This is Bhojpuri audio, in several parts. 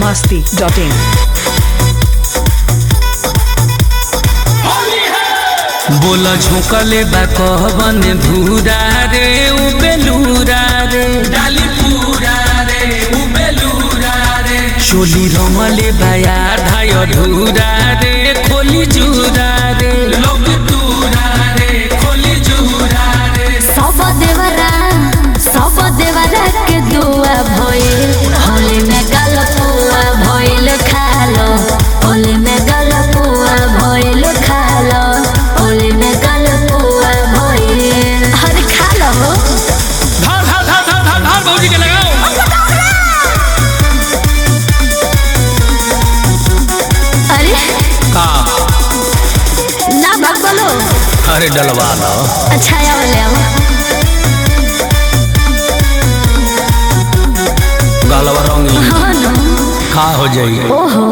masti.in. बोला झोंकले बा कहबन धूरा रे उ बेलूरा रे डाली पूरा रे उ बेलूरा रे चोली रमले बाया धाय धूरा रे खोली जूरा रे लोग दूरा रे खोली जूरा रे सब देवरा सब देवरा के दुआ भइल होली में गलपुआ भइल खालो होली में गलपुआ भइल खालो होली में गलपुआ भइल हर खालो धार धार धार धार धार धार भौजी के लगाओ अरे का ना भगलो अरे डलवा लो अच्छा आवले आवा गलवा रंगी हाँ ना का हो जाई ओहो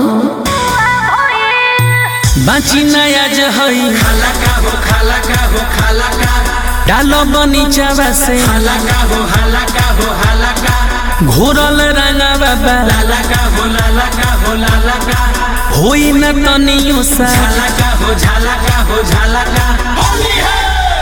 बाची नया जहई खाला का हो खाला का हो खाला का डालो बनीचावा से हाला का हो हाला का हो हाला का घोरल रंगा बाबा लाला का हो लाला का हो लाला का होई न तनियो सा झाला का हो झाला का हो झाला का होली है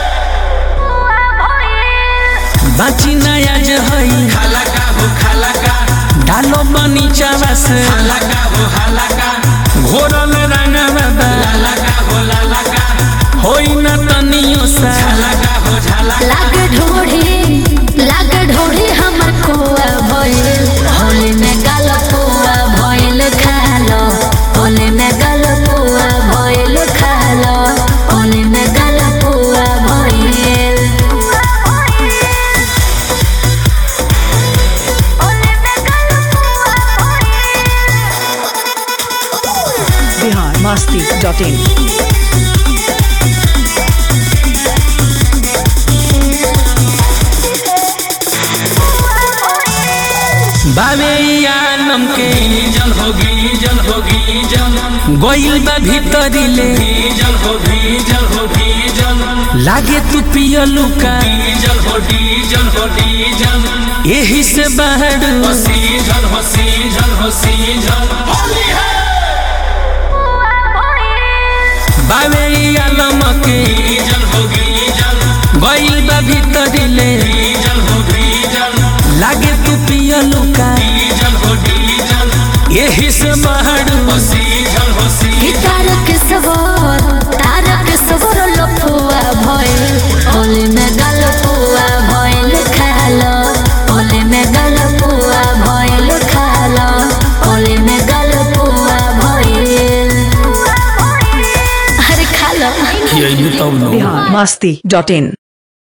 बाची नया जहई खाला का हो खाला का डालो बनीचावा से हाला का हो हाला का घोरल रंगा बाबा लाला का हो लाला का होई न तनियो सा झाला का हो झाला लाग ढोढ़ी लाग ढोढ़ी हमर कुआ भइल होली में गलपुआ भइल खालो होली में गलपुआ भइल खालो होली में गलपुआ भइल Bihar masti.in. बाबे आलम के जल होगी जल होगी जल गोइल बा भीतरी ले जल होगी जल होगी जल लागे तू पियलू का जल होगी जल होगी जल यही से बाहर हसी जल हसी जल हसी जल होली है बाबे आलम के जल होगी जल गोइल बा भीतरी ले जल होगी जल लागे तू पियलू का जल होगी जल यही से बाहर हसी जल हसी कि तारक सवर तारक सवर लफुआ भइल होली में गलपुआ भइल खालो होली में गलपुआ भइल खालो होली में गलपुआ भइल अरे खालो यही तब नो Bihar masti.in.